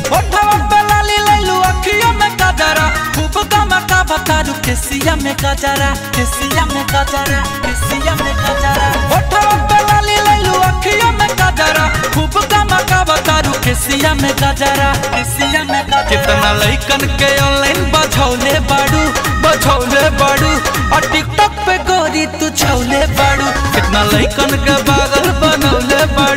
ओठवा पे लाली लैलू अखियों में गजरा खूब गमका बतारू केसिया में गजरा केसिया में गजरा केसिया में गजरा ओठवा पे लाली लैलू अखियों में गजरा खूब गमका बतारू केसिया में गजरा केसिया में गजरा कितना लइकन के ऑनलाइन बझौले बाड़ू बझौले बाड़ू और टिकटॉक पे गोरी तू छौले बाड़ू कितना लइकन के पागल बनौले बाड़ू